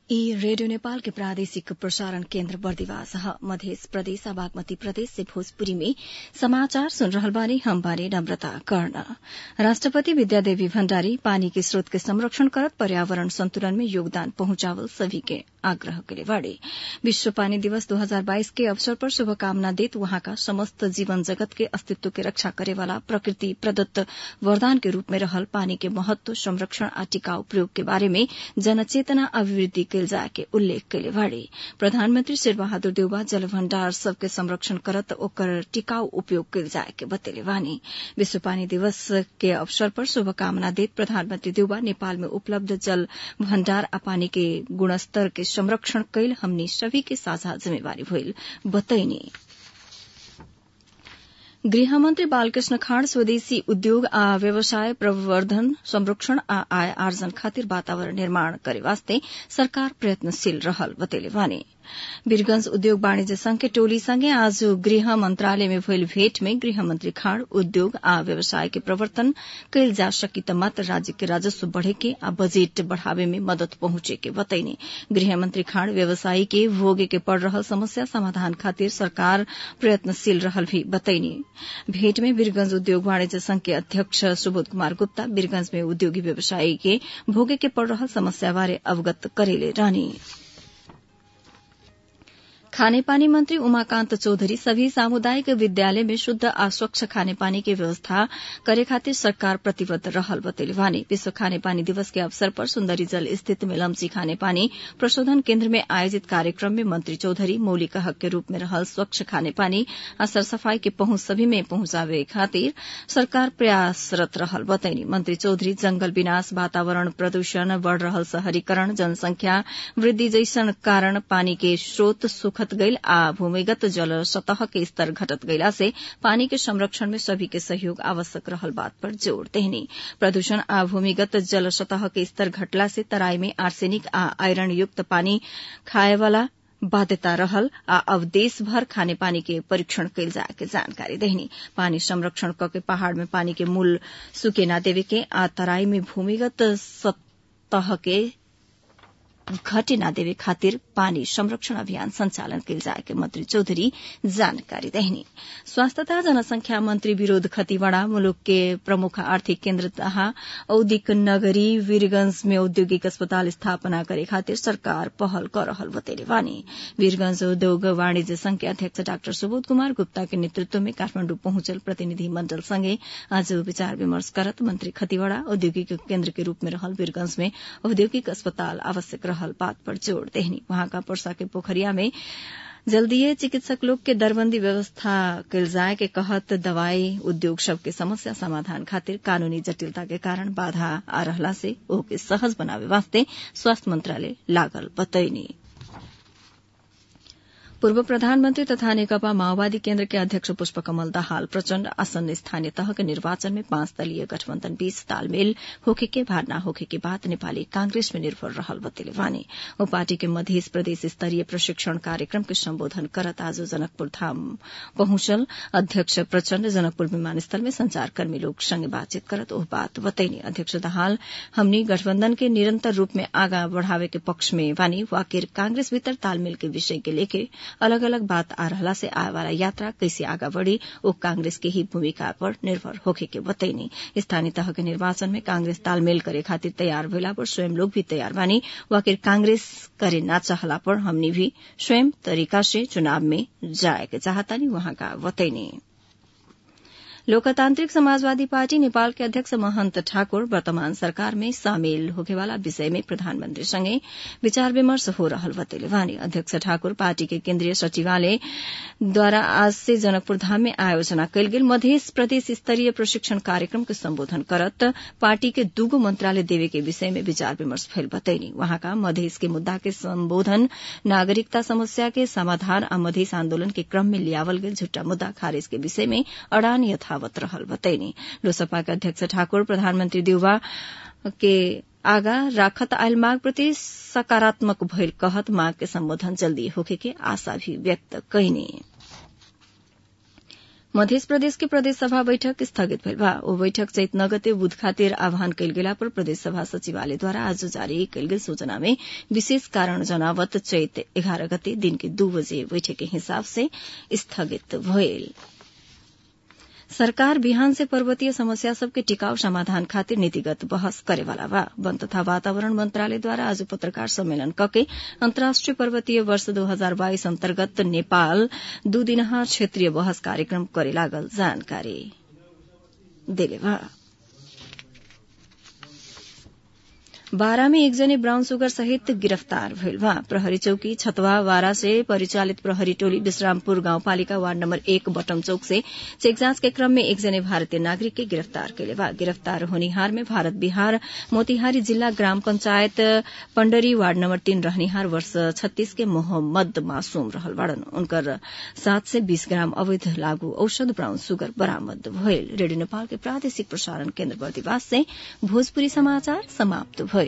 ई रेडियो नेपाल के प्रादेशिक प्रसारण केन्द्र बर्दिवास ह मध्य प्रदेश आ बागमती प्रदेश से भोजपुरी में समाचार सुन रहल बानी हम बानी नम्रता कर्ण राष्ट्रपति विद्यादेवी भण्डारी पानी के स्रोत के संरक्षण करत पर्यावरण संतुलन में योगदान पहुंचावल सभी के आग्रह करे बाड़े विश्व पानी दिवस 2022 के अवसर पर शुभकामना देत वहाँका समस्त जीवन जगत के अस्तित्व के रक्षा करेवाला प्रकृति प्रदत्त वरदान के रूप में रहल पानी के महत्व संरक्षण आ टिकाऊ प्रयोग के बारे में जनचेतना अभिवृद्धि कैल जाए के उल्लेख कैले बाड़े प्रधानमंत्री शेरबहादुर देउबा जल भण्डार सबके संरक्षण करत ओकर टिकाऊ उपयोग कैल जाए के बतेले बानी विश्व पानी दिवस के अवसर पर शुभकामना देत प्रधानमंत्री देउबा नेपाल में उपलब्ध जल भण्डार आ पानी के गुणस्तर के संरक्षण कैल हमनी सभी के साझा जिम्मेवारी भइल बतैनी गृहमन्त्री बालकृष्ण खाँड स्वदेशी उद्योग आ व्यवसाय प्रवर्धन संरक्षण आ आय आर्जन खातिर वातावरण निर्माण करे वास्ते सरकार प्रयत्नशील रहल बतेले बानी वीरगंज उद्योग वाणिज्य संघ के टोली संगे आज गृह मंत्रालय में भइल भेट में गृहमंत्री खाँड उद्योग आ व्यवसाय के प्रवर्तन कैल जा सकी त मात्र राज्य के राजस्व बढ़े के आ बजेट बढ़ावे में मदद पहुंचे के बतैने गृहमंत्री खाँड व्यवसायी के भोगे के पड़ रहल समस्या समाधान खातिर सरकार प्रयत्नशील रहल भी बतैने भेट में वीरगंज उद्योग वाणिज्य संघ के अध्यक्ष सुबोध कुमार गुप्ता वीरगंज में उद्योगी व्यवसायी के भोगे के पड़ रहल समस्या बारे अवगत करेले रहनी खानेपानी मंत्री उमाकांत चौधरी सभी सामुदायिक विद्यालय में शुद्ध आ स्वच्छ खानेपानी के व्यवस्था करे खातिर सरकार प्रतिबद्ध रहल बतैले वानी विश्व खानेपानी दिवस के अवसर पर सुन्दरी जल स्थित मेलम्ची खानेपानी प्रशोधन केन्द्र में आयोजित कार्यक्रम में मंत्री चौधरी मौलिक हक के रूप में रहल स्वच्छ खानेपानी आ सरसफाई के पहुंच सभी में पहुंचावे खातिर सरकार प्रयासरत रहल बतैनी मंत्री चौधरी जंगल विनाश वातावरण प्रदूषण बढ़ रहल शहरीकरण जनसंख्या वृद्धि जैसन कारण पानी के स्रोत सुखद गईल आ भूमिगत जल सतह के स्तर घटत गईला से पानी के संरक्षण में सभी के सहयोग आवश्यक रहल बात पर जोड़ देहनी प्रदूषण आ भूमिगत जल सतह के स्तर घटला से तराई में आर्सेनिक आ आयरन युक्त पानी खाएवाला बाध्यता रहल आ अब देश भर खाने पानी के परीक्षण कैल जाए के जानकारी देहनी पानी संरक्षण क के पहाड़ में पानी के मूल सुके न देवे के आ तराई में भूमिगत सतह के घटे न देवे खातिर पानी संरक्षण अभियान संचालन कैल जाए के मंत्री चौधरी जानकारी देहनी स्वास्थ्य तथा जनसंख्या मंत्री विरोध खतीवड़ा मुलुक के प्रमुख आर्थिक केन्द्र तथा औद्योगिक नगरी वीरगंज में औद्योगिक अस्पताल स्थापना करे खातिर सरकार पहल कर रहल बतेले वानी वीरगंज उद्योग वाणिज्य संघ के अध्यक्ष डाक्टर सुबोध कुमार गुप्ता के नेतृत्व में काठमाण्डु पहुंचल प्रतिनिधि मण्डल संगे आज विचार विमर्श करत मंत्री खतीवड़ा औद्योगिक केन्द्र के रूप में रहल वीरगंज में औद्योगिक अस्पताल आवश्यक रहल बात पर जोड़ देहनी वहाँका पर्सा के पोखरिया में जल्दीय चिकित्सक लोग के दरबंदी व्यवस्था कैल जाए के कहत दवाई उद्योग सब के समस्या समाधान खातिर कानूनी जटिलता के कारण बाधा आ रहला से ओके सहज बनावे वास्ते स्वास्थ्य मंत्रालय लागल बतैनी पूर्व प्रधानमन्त्री तथा नेकपा माओवादी केन्द्र के अध्यक्ष पुष्पकमल दाहाल प्रचण्ड आसन्न स्थानीय तह के निर्वाचन में पांच दलीय गठबन्धन बीच तालमेल होखे के भार न होखे के बाद नेपाली कांग्रेस में निर्भर रहल बतेले वानी ओ पार्टी के मध्य प्रदेश स्तरीय प्रशिक्षण कार्यक्रम के सम्बोधन करत आज जनकपुर धाम पहुंचल अध्यक्ष प्रचण्ड जनकपुर विमानस्थल में संचारकर्मी लोग संगे बातचीत करत ओह बात बतैनी अध्यक्ष दाहाल हमनी गठबन्धन के निरन्तर रूप में आगा बढ़ावे के पक्ष में वानी वाकिर कांग्रेस भीतर तालमेल के विषय के लेके अलग अलग बात आ रहला से आए वाला यात्रा कैसे आगा बढ़ी वो कांग्रेस के ही भूमिका पर निर्भर होखे के बतैनी स्थानीय तह के निर्वाचन में कांग्रेस तालमेल करे खातिर तैयार भेला पर स्वयं लोग भी तैयार बानी वाकिर कांग्रेस करे ना चाहला पर हमनी भी स्वयं तरीका से चुनाव में जाए के चाहतानी वहां का बतैनी लोकतान्त्रिक समाजवादी पार्टी नेपाल के अध्यक्ष महन्त ठाकुर वर्तमान सरकार में शामिल होखेवाला विषय में प्रधानमन्त्री सँगै विचार विमर्श हो रहल बतेले वानी अध्यक्ष ठाकुर पार्टी के केन्द्रीय सचिवालय द्वारा आज से जनकपुर धाम में आयोजना कैल गेल मध्य प्रदेश स्तरीय प्रशिक्षण कार्यक्रम के सम्बोधन करत पार्टी के दूगो मंत्रालय देवे के विषय में विचार विमर्श भइल बतैनी वहाँका मधेस के मुद्दा के सम्बोधन नागरिकता समस्या के समाधान आ मधेस आन्दोलन के क्रम में लियावल गेल झुट्टा मुद्दा खारेज के विषय में अड़ान यथा यथावत रहल बतैनी लोसपा के अध्यक्ष ठाकुर प्रधानमन्त्री देउबा के आगा राखत आयल माग प्रति सकारात्मक भइल कहत माग के सम्बोधन जल्दी होखे के आशा भी व्यक्त कैनी मध्य प्रदेश के प्रदेश सभा बैठक स्थगित भेल बा ओ बैठक चैत नगते बुध खातिर आह्वान कयल गेला पर प्रदेश सभा सचिवालयद्वारा आज जारी कयल गेल सूचना में विशेष कारण जनावत चैत एघारह गते दिन के दू बजे बैठक के हिसाब से स्थगित भइल सरकार बिहान से पर्वतीय समस्या सबके टिकाऊ समाधान खातिर नीतिगत बहस करेवाला बा वन तथा वातावरण मंत्रालयद्वारा आज पत्रकार सम्मेलन कके अन्तर्राष्ट्रिय पर्वतीय वर्ष दो हजार बाइस अन्तर्गत नेपाल दू दिनहा क्षेत्रीय बहस कार्यक्रम करे लागल जानकारी देले बा बारा में एकजने ब्राउन सुगर सहित गिरफ्तार भइल बा प्रहरी चौकी छतवा बारा से परिचालित प्रहरी टोली विश्रामपुर गाउँपालिका वार्ड नम्बर एक बटम चौक से चेक जांच के क्रम में एकजने भारतीय नागरिक के गिरफ्तार कैले बा गिरफ्तार होनिहार में भारत बिहार मोतिहारी जिल्ला ग्राम पंचायत पंडरी वार्ड नम्बर तीन रहनिहार वर्ष छत्तीस के मोहम्मद मासूम रहल बाड़न उनकर सात से बीस ग्राम अवैध लागू औषध ब्राउन सुगर बरामद भइल रेडियो नेपाल के प्रादेशिक प्रसारण केन्द्र बर्दिवास से भोजपुरी समाचार समाप्त भइल